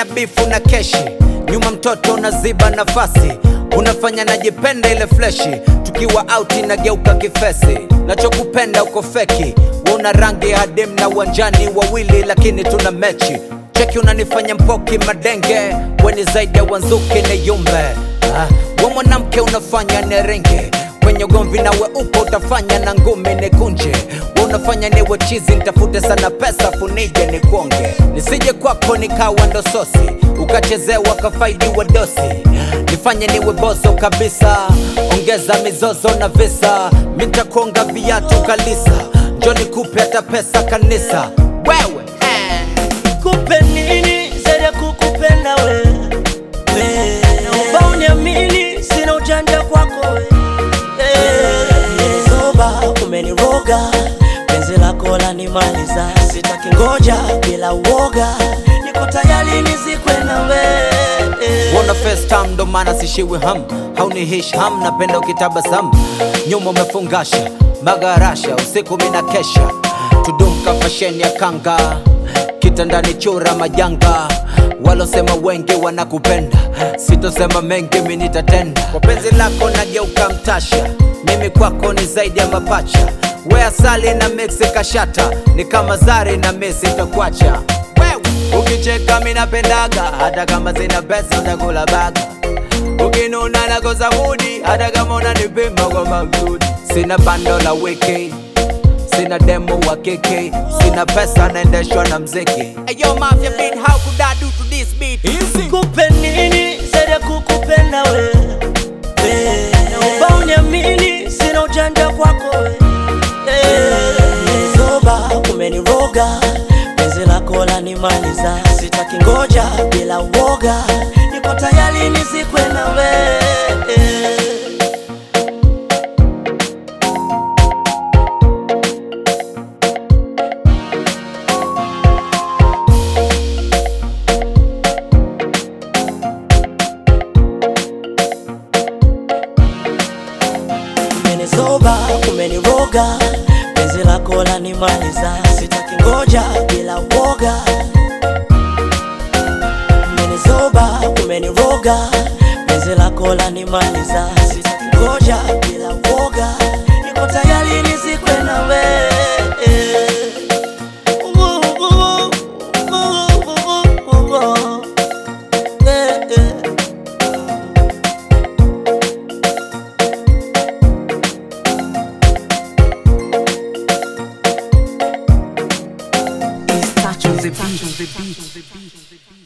bifu na keshi nyuma mtoto unaziba nafasi unafanya najipenda ile fleshi tukiwa auti nageuka kifesi nachokupenda uko feki una rangi hadim na uwanjani wawili lakini tuna mechi cheki unanifanya mpoki madenge weni zaidi ya wanzuki ni yumbe ah, we mwanamke unafanya nerenge kwenye ugomvi nawe upo utafanya na ngumi ni kunje we unafanya niwe chizi nitafute sana pesa funije ni kuonge nisije kwako nikawa ndo sosi ukachezewa kafaidiwa dosi nifanye niwe bozo kabisa ongeza mizozo na visa mitakonga viatu kalisa njoni kupe hata pesa kanisa wewe eh. kupe nini zaidi ya kukupenda we we. naomba uniamini sina ujanja kwako we Eh, zoba umeniroga penzi lako lanimaliza sitaki ngoja bila uoga niko tayari nizikwe na we Eh, Wona first time ndo maana sishiwi ham haunihish ham napenda ukitabasamu nyuma umefungasha magarasha usiku mina kesha tudumka fasheni ya kanga kitandani chura majanga walosema wengi wanakupenda sitosema mengi mi nitatenda kwa penzi lako nageuka mtasha mimi kwako ni zaidi ya mapacha we asali na mixi kashata ni kama zari na misi takwacha wewe ukicheka minapendaga hata kama sina pesa utakula baga ukinuna nakosa mudi hata kama unanipima kwa maksudi sina bando la wiki sina demo wa kiki sina pesa naendeshwa na mziki Ayo, mafia beat, how could I do to this beat? kupe nini zaidi ya kukupenda we we. naomba uniamini sina ujanja kwako we Eh, zoba umeniroga penzi lako lanimaliza sitaki ngoja bila uoga niko tayari nizikwe na we Eh. umenizoba umeniroga penzi lako lanimaliza sitaki ngoja bila uoga umenizoba umeniroga penzi lako lanimaliza sitaki ngoja bila uoga niko tayari nizikwe na we Eh, eh. It's touch on the beat.